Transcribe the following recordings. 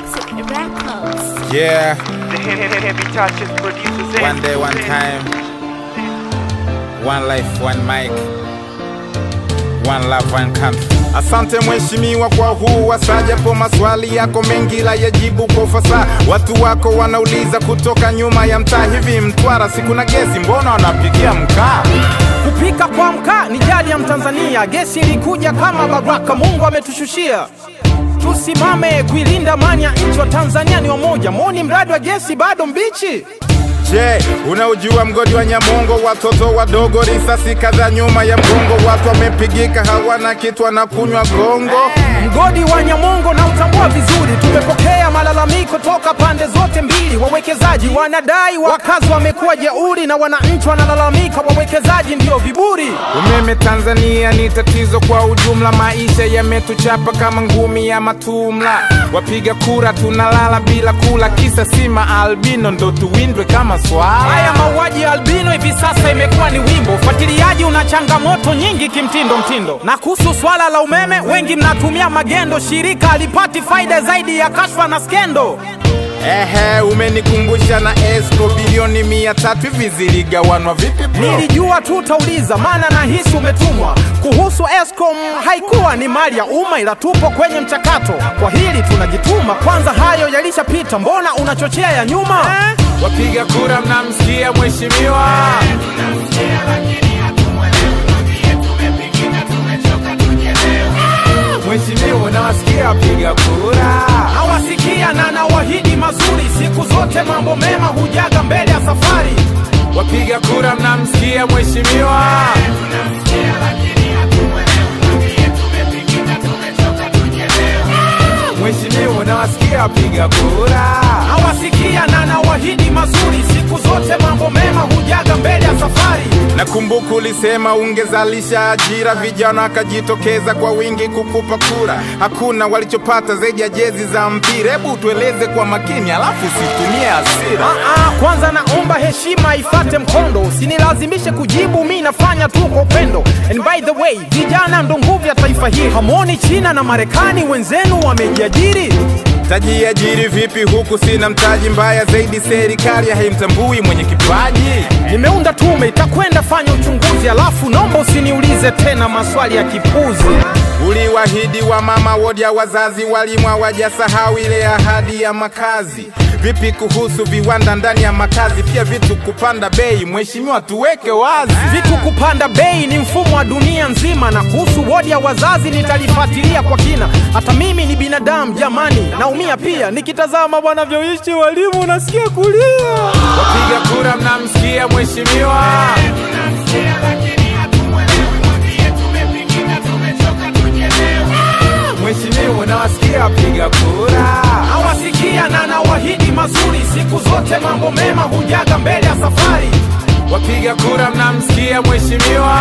Toxic Records. Yeah, The heavy, heavy touches producers one day, one time. One life, one mic. One love, one country. Asante mheshimiwa kwa huu wasaa, japo maswali yako mengi la yajibu kwa ufasaha. Watu wako wanauliza kutoka nyuma ya mtaa, hivi Mtwara siku na gesi, mbona wanapigia mkaa? Kupika kwa mkaa ni jadi ya Mtanzania. Gesi ilikuja kama baraka, Mungu ametushushia. Tusimame kuilinda amani ya nchi wa Tanzania ni wamoja. Moni mradi wa gesi bado mbichi. Je, unaujua mgodi wa Nyamongo? Watoto wadogo risasi kadhaa nyuma ya mgongo, watu wamepigika, hawana kitu, wanakunywa gongo. Mgodi wa Nyamongo na utambua vizuri. Tumepokea malalamiko toka pande zote mbili. Wawekezaji wanadai wakazi wamekuwa jeuri, na wananchi wanalalamika wawekezaji ndio viburi. Umeme Tanzania ni tatizo kwa ujumla, maisha yametuchapa kama ngumi ya matumla. Wapiga kura tunalala bila kula, kisa sima albino ndo tuwindwe kama swala. Haya mauaji ya albino hivi sasa imekuwa ni wimbo. Ufuatiliaji una changamoto nyingi kimtindo mtindo. Na kuhusu swala la umeme, wengi mnatumia magendo. Shirika halipati faida zaidi ya kashfa na skendo. Ehe, umenikumbusha na Esco bilioni mia tatu hivi ziligawanwa vipi bro? Nilijua tu utauliza, maana nahisi umetumwa. Kuhusu Escom, haikuwa ni mali ya umma, ila tupo kwenye mchakato. Kwa hili tunajituma, kwanza hayo yalishapita, mbona unachochea ya nyuma eh? Wapiga kura mnamsikia mheshimiwa? Mheshimiwa, unawasikia wapiga kura? Nawasikia na nawahidi mazuri, siku zote mambo mema hujaga mbele ya safari. Wapiga kura mnamsikia mheshimiwa? Mheshimiwa, unawasikia wapiga kura? Nawasikia na nawahidi mazuri, siku zote mambo mema hujaga mbele ya safari. Nakumbuka ulisema ungezalisha ajira, vijana wakajitokeza kwa wingi kukupa kura. Hakuna walichopata zaidi ya jezi za mpira. Hebu tueleze kwa makini, alafu usitumie hasira. Ah, kwanza naomba heshima ifate mkondo, usinilazimishe kujibu, mi nafanya tu kwa upendo. And by the way, vijana ndo nguvu ya taifa hili. Hamoni China na Marekani wenzenu wamejiajiri. Tajiajiri vipi huku sina mtaji? Mbaya zaidi, serikali haimtambui mwenye kipaji. Nimeunda tume itakwenda fanya uchunguzi, alafu naomba usiniulize tena maswali ya kipuzi. Uliwahidi wa mama wodi ya wazazi, walimu hawajasahau ile ahadi ya makazi. Vipi kuhusu viwanda ndani ya makazi, pia vitu kupanda bei? Mheshimiwa, tuweke wazi. Vitu kupanda bei ni mfumo wa dunia nzima, na kuhusu wodi ya wazazi nitalifuatilia kwa kina. Hata mimi ni binadamu jamani, naumia pia nikitazama wanavyoishi walimu, nasikia kulia. Wapiga kura mnamsikia mheshimiwa? Mheshimiwa, unawasikia wapiga kura? Nawasikia na nawahidi mazuri, siku zote mambo mema hujaga mbele ya safari. Wapiga kura mnamsikia mheshimiwa?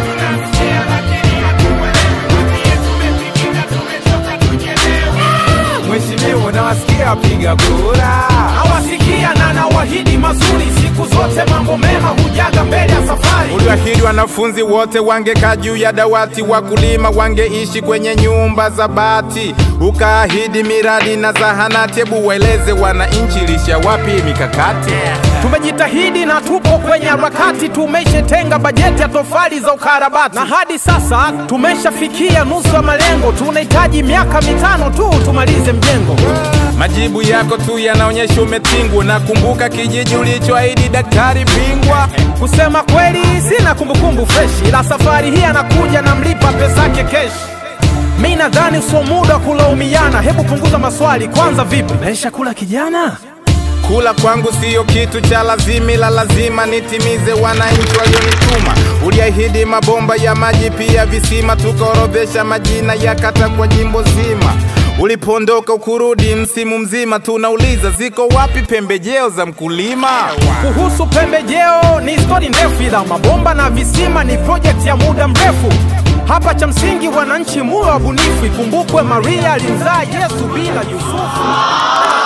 Mheshimiwa, unawasikia wapiga kura? Nawasikia na nawahidi mazuri, siku zote mambo mema hujaga mbele ya safari. Uliahidi wanafunzi wote wangekaa juu ya dawati, wakulima wangeishi kwenye nyumba za bati, ukaahidi miradi na zahanati. Hebu waeleze wananchi, lisha wapi mikakati? Tumejitahidi na tupo kwenye harakati, tumeshatenga bajeti ya tofali za ukarabati, na hadi sasa tumeshafikia nusu ya malengo. Tunahitaji miaka mitano tu tumalize mjengo. Majibu yako tu yanaonyesha umetingwa. Nakumbuka kijiji ulichoahidi daktari bingwa. Kusema kweli, sina kumbukumbu freshi, ila safari hii anakuja na mlipa pesa yake keshi. Mi nadhani sio muda wa kulaumiana, hebu punguza maswali kwanza. Vipi, naisha kula kijana? Kula kwangu siyo kitu cha lazima, ila lazima nitimize wananchi walionituma. Uliahidi mabomba ya maji pia visima, tukaorodhesha majina ya kata kwa jimbo zima. Ulipoondoka ukurudi msimu mzima, tunauliza ziko wapi pembejeo za mkulima? Kuhusu pembejeo ni stori ndefu, ila mabomba na visima ni project ya muda mrefu. Hapa cha msingi wananchi muwe wabunifu, ikumbukwe Maria alimzaa Yesu bila Yusufu.